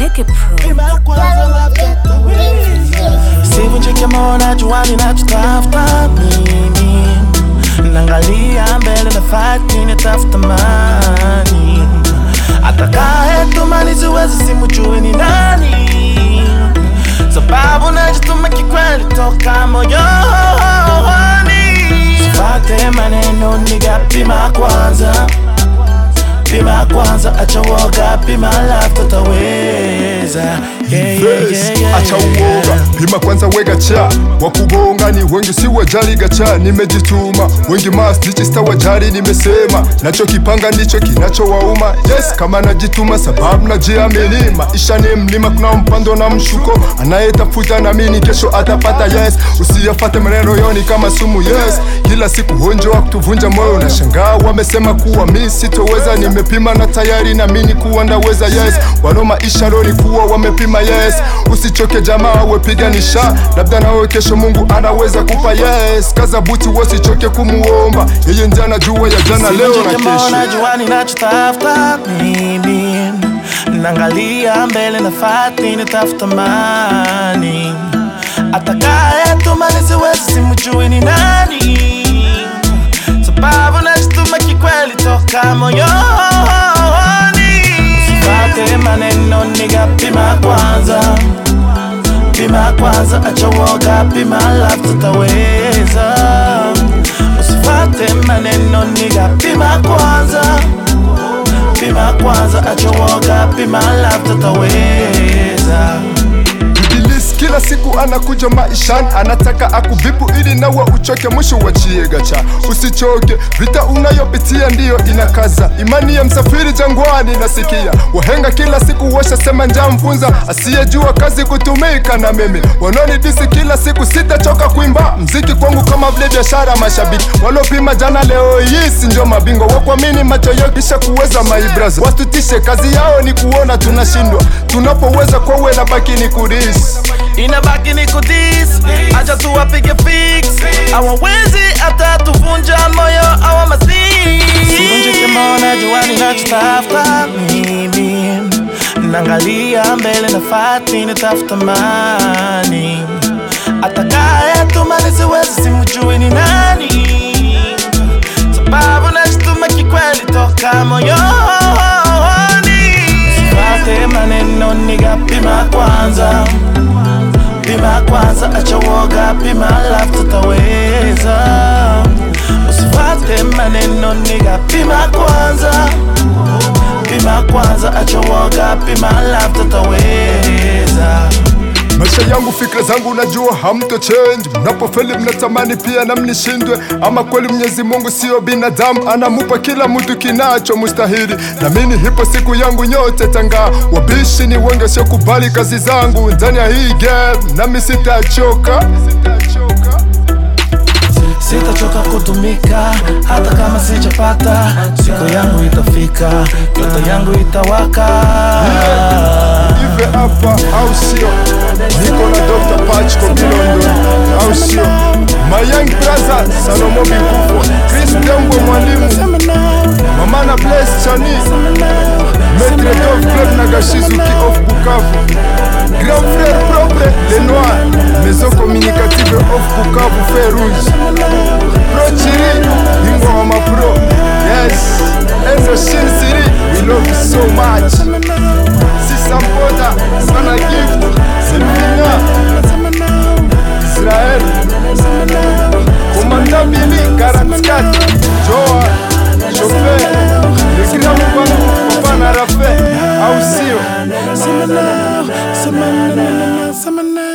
Make it prove. Pima ya kwanza Sivunjike moyo najua ninachotafuta mimi Naangalia mbele na fight ninatafuta mani Atakaye tumani siwezi simujui ni nani Sababu najituma kikweli toka moyoni Sifate maneno niga pima kwanza Pima kwanza acha woga pima love tutaweza yeah, yeah, yeah, yeah, acha uoga, pima kwanza wega cha wakubonga ni wengi, si wajali gacha. Nimejituma wengi mas dichista wajali, nimesema nacho kipanga ndicho kinachowauma. Yes, kama najituma sababu najiamini, maisha ni mlima, kuna mpando na mshuko, anayetafuta namini kesho atapata. Yes, usiyafate maneno yoni kama sumu. Yes, kila siku honjo wa kutuvunja moyo, na shangaa wamesema kuwa mi sitoweza. Nimepima na tayari namini kuwa ndaweza. Yes, wano maisha roni kuwa wamepima. Yes, usichoke jamaa, wepiganisha, labda nawe kesho Mungu anaweza kupa. Yes, kaza buti, wasichoke kumuomba yeye, ndiye anajua ya jana, leo na kesho. najua ninachotafuta mimi Naangalia mbele na fight ninatafuta mani Atakaye tuma nisiwezi simujui ni nani Sababu najituma kikweli toka moyoni Usifate maneno niga pima kwanza Pima kwanza acha woga pima love tutaweza Usifate maneno niga pima kwanza Pima kwanza acha woga pima love tutaweza Ibilisi kila siku anakuja maishani, anataka akuvipu ili nawe uchoke, mwisho wachie gacha. Usichoke, vita unayopitia ndiyo inakaza imani ya msafiri jangwani. Nasikia wahenga kila siku washasema, njaa mfunza asiyejua kazi kutumika. Na mimi wanaonidisi kila siku, sitachoka kuimba mziki kwangu kama vile biashara. Mashabiki walopima jana, leo hii si ndio mabingwa wa kuamini, macho yao kisha kuweza. My brothers watutishe, kazi yao ni kuona tunashindwa, tunapoweza kwawe na baki ni kudisi inabaki ni kudis acha tuwapige fix awawezi hata tuvunja moyo awa masivunjike moyo najua ninachotafuta mimi naangalia mbele na fight ninatafuta mani atakaye tuma nisiwezi simujui ni nani sababu najituma kikweli toka moyoni Usifate maneno niga pima kwanza Pima kwanza acha woga pima love tutaweza Usifate maneno niga pima kwanza Pima kwanza acha woga pima love tutaweza Maisha yangu fikra zangu najua hamto change. Mnapofeli mnatamani pia na mnishindwe, ama kweli Mwenyezi Mungu sio binadamu, anamupa kila mtu kinacho mustahili. Namini hipo siku yangu nyote tanga, wabishi ni wengi wasiokubali kazi zangu ndani ya hii game, nami sitachoka Sitachoka kutumika hata kama sijapata, siku yangu itafika, ndoto yangu itawaka. ive hapa au sio? Niko na Dr. Patch Kobilondo au sio? My young brother Salomo Bikufo, Chris Dembwe mwalimu, mama na Bless Chani, Maître Dov Club na Gashizuki of Bukavu, Grand frère propre Le Noir, Maison communicative of Bukavu Fer Rouge, Pro Chiri, Ingoma Pro, yes, Enzo Shin Siri, we love you so much. Sisampoda, Sana Gift, Silvina, Israel, Komanda Billy, Karatskat, Joa, Chauffeur, Le Grand Mbangu, Papa na Rafe, au sio? Semana, semana, semana.